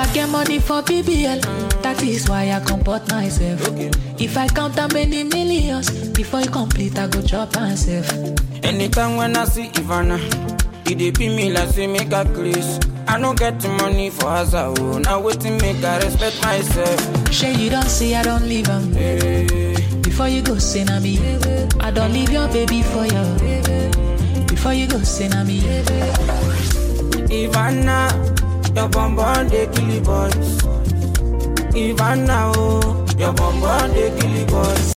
I get money for BBL, that is why I comport myself. If I count how many millions, before you complete, I go chop myself. Anytime when I see Ivana, it dey be me like say make a grace. I no get the money for hazard, oh. Now waiting make I respect myself. Sure you don't see I don't leave 'em. Hey, Before you go say na me, I don't leave your baby for you. Before you go say na me, Ivana, your bonbon dey kill the boys. Ivana, oh, your bonbon dey kill the boys.